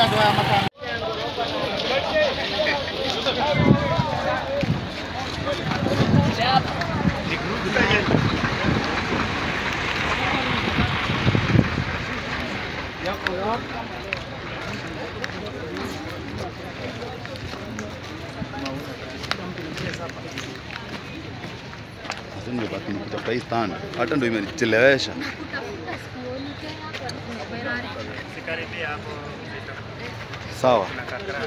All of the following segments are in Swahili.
Sasa nimebaki nikitafuta hii stand, hata ndio imenichelewesha. Kutafuta sikuoni tena hapa Ferrari. Sikaribia hapo Sawa. na kakra.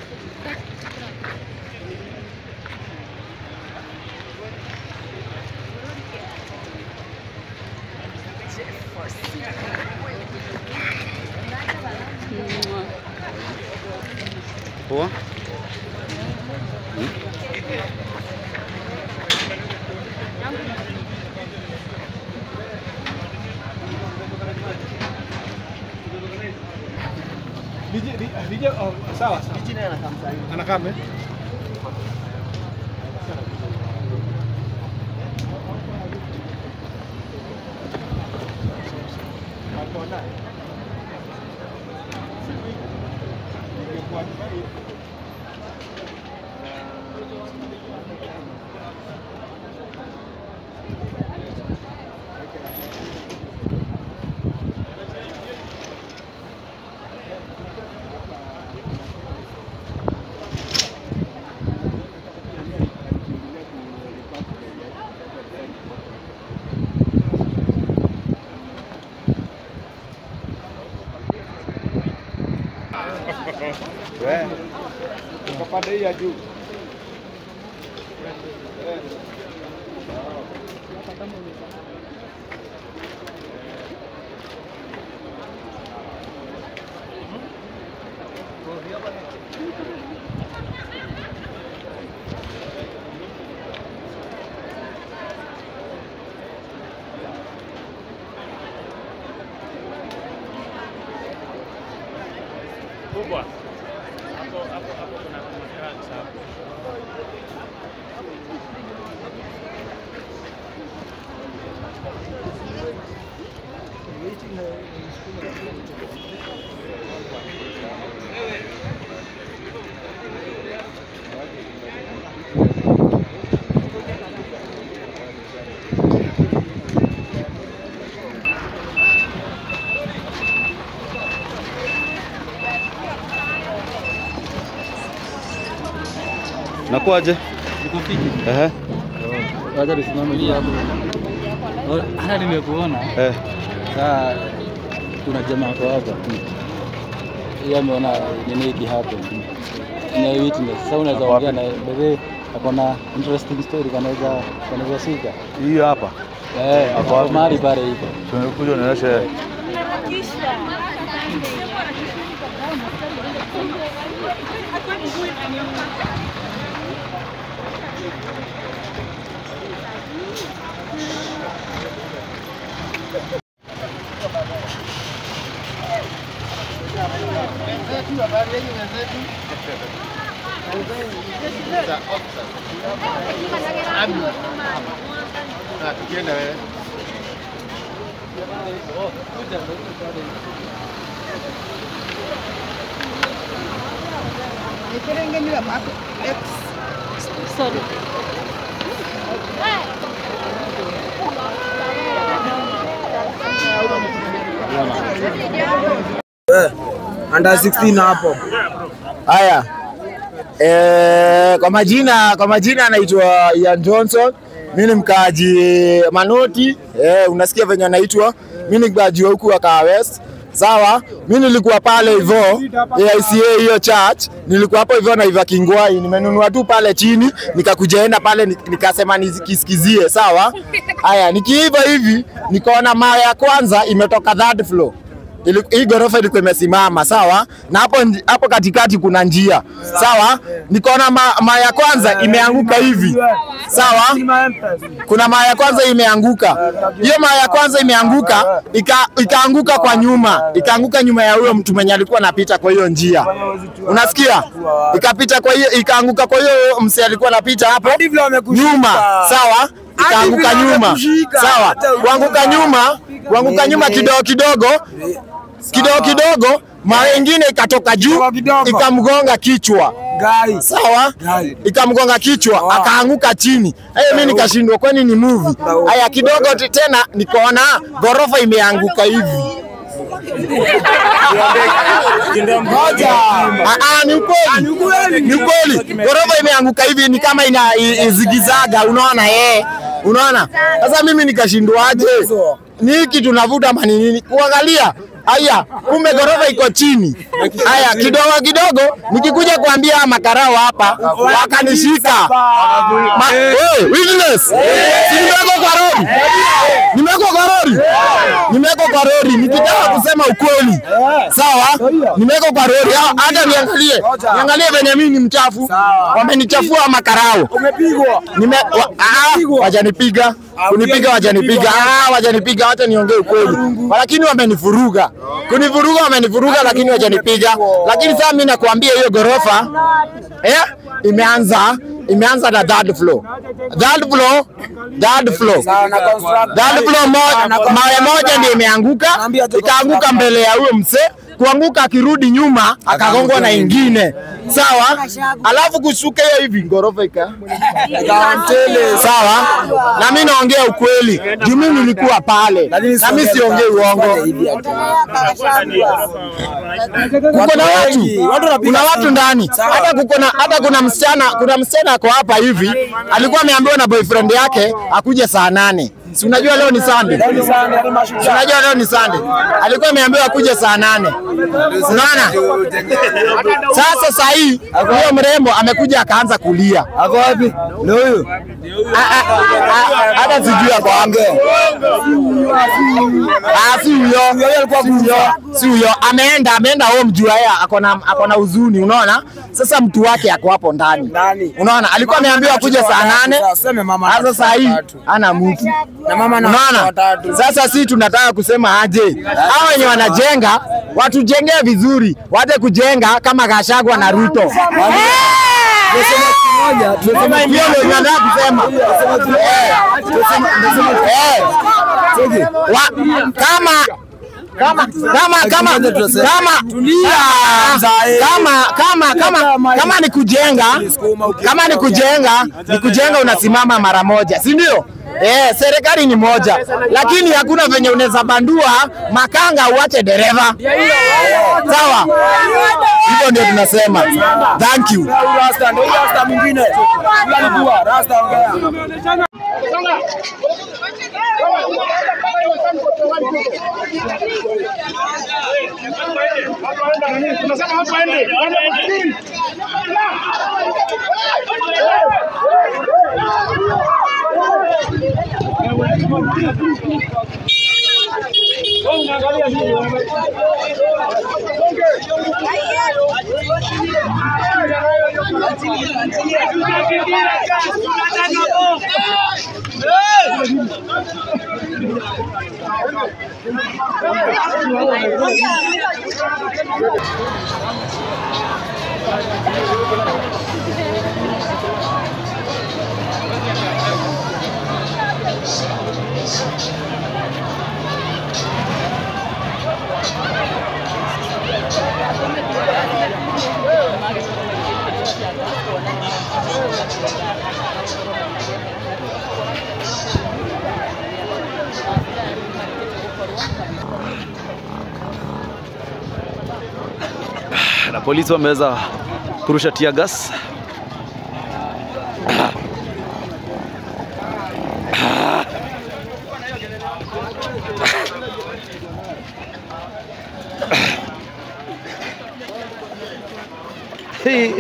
Poa. DJ, DJ, oh, sawa sawa. DJ naye anakaa eh? Kwa pande hii ya juu. Kubwa. Hapo hapo hapo kuna kuna cracks hapo. Nakuaje? Niko fiti. Ehe. Wacha tusimame hapo. Oh, Hata nimekuona. Eh. Saa kuna jamaa kwa hapa. Yeye ameona nini hiki hapo. Ni witness. Sasa unaweza Ako ongea wapi? na bebe akona interesting story kanaweza kanaweza shika. Hiyo hapa. Eh, Ako wapi? mahali pale iko. Tumekuja unionyeshe. under 16 hapo. Haya. Eh, kwa majina kwa majina anaitwa Ian Johnson. Mimi ni mkaaji Manoti. Eh, unasikia venye anaitwa. Mimi ni mkaaji wa huku wa Kaa West. Sawa, mimi nilikuwa pale hivyo AICA hiyo church, nilikuwa hapo hivyo na Iva Kingwai, nimenunua tu pale chini, nikakujaenda pale nik- nikasema nikisikizie. Sawa, haya nikiiva hivi nikaona mawe ya kwanza imetoka third floor Ili- hii ghorofa ilikuwa imesimama sawa, na hapo nji- hapo katikati kuna njia sawa. Nikaona ma, maa ya kwanza imeanguka hivi sawa, kuna maa ya kwanza imeanguka. Hiyo maa ya kwanza imeanguka ika, ikaanguka kwa nyuma, ikaanguka nyuma ya huyo mtu mwenye alikuwa anapita kwa hiyo njia, unasikia? Ikapita kwa hiyo, ikaanguka kwa hiyo msee alikuwa anapita hapo nyuma, sawa ikaanguka nyuma, sawa, kuanguka nyuma, kuanguka nyuma kidogo kidogo kidogo kidogo mawe ingine ikatoka juu Kidogo kidogo. ikamgonga kichwa Gai. sawa Gai. ikamgonga kichwa akaanguka chini hey, mi nikashindwa kwani ni movie haya kidogo ti- tena nikaona ghorofa imeanguka hivi Ah, ah, ni ukweli ni ukweli ghorofa imeanguka hivi ni kama ina i- izigizaga unaona eh unaona sasa mimi nikashindwaje ni hiki tunavuta mani nini kuangalia Aya, kumbe ghorofa iko chini. Aya, kidogo kidogo nikikuja kuambia hawa makarao hapa wakanishika. Ma, hey, witness. Si nimewekwa kwa lori. Nimewekwa kwa lori. Nimewekwa kwa lori nikitaka kusema ukweli. Sawa? Nimewekwa kwa lori. Ha- Hata niangalie. Niangalie venye mimi ni mchafu. Wamenichafua makarao. Umepigwa. Nime wa, ah, wajanipiga kunipiga wajanipiga ah, wajanipiga wacha niongee ukweli lakini wamenivuruga kunivuruga wamenivuruga lakini wajanipiga lakini sasa mimi nakwambia hiyo gorofa eh, imeanza imeanza na third floor third floor third floor third floor moja mawe moja ndio imeanguka ikaanguka mbele ya huyo mzee kuanguka akirudi nyuma akagongwa na ingine sawa alafu kushuka hiyo hivi ngorofa ika sawa na mimi naongea ukweli juu mimi nilikuwa pale na mimi siongei uongo kuko na watu kuna watu ndani hata kuko na hata kuna msichana kuna msichana ako hapa hivi alikuwa ameambiwa na boyfriend yake akuje saa nane si unajua leo ni Sunday si unajua leo ni Sunday alikuwa ameambiwa akuje saa nane unaona sasa saa hii huyo mrembo amekuja akaanza kulia Ako wapi? Ndio huyu. Ah, ah, ah, hata sijui ako wapi. Ah, si huyo, si huyo, si huyo. Ameenda ameenda home juu yeye ako na ako na huzuni, unaona? Sasa mtu wake ako hapo ndani, Ndani. unaona? Alikuwa ameambiwa kuja saa nane, Sema mama. sasa saa hii ana mtu Na mama na watoto Unaona? watatu. Sasa si tunataka kusema aje, hao wenye wanajenga watujengee vizuri, waje kujenga kama Gachagua na Ruto. Kama hivyo ndio tunataka kusema. Eh, eh, wa- kama kama kama kama kama kama kama kama kama ni kujenga kama ni kujenga ni kujenga unasimama mara moja si ndio Eh, serikali ni moja lakini hakuna venye unaweza bandua makanga uache dereva sawa hivyo ndio tunasema thank you Rasta ndio rasta mwingine. Yule alikuwa rasta ongea. na polisi wameweza kurusha tear gas. Hey.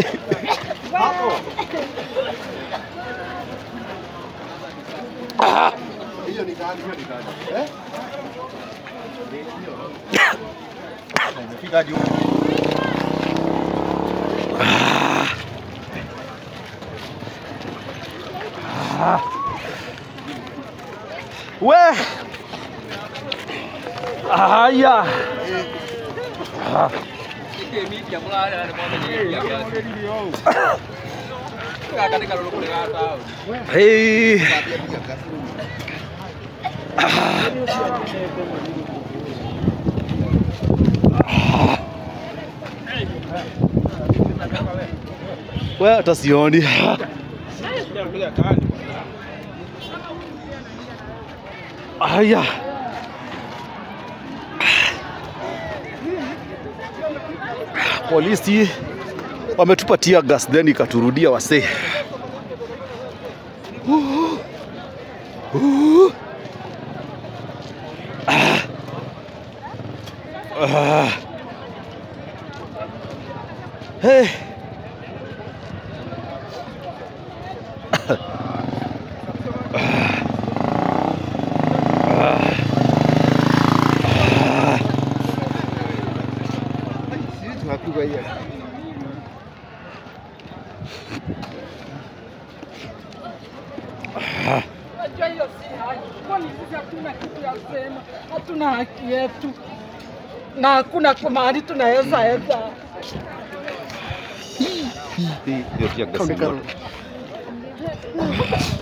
We. Haya. Hey. We hata sioni. Aya. Polisi wametupa tear gas then ikaturudia wasee. Uh. Uh. Ah. Ah. Hey. Unajua hiyo si haki. Kwani sisi hatuna kitu ya kusema, hatuna haki yetu na hakuna kwa mahali tunaweza enda. Hiyo tear gas ni moto.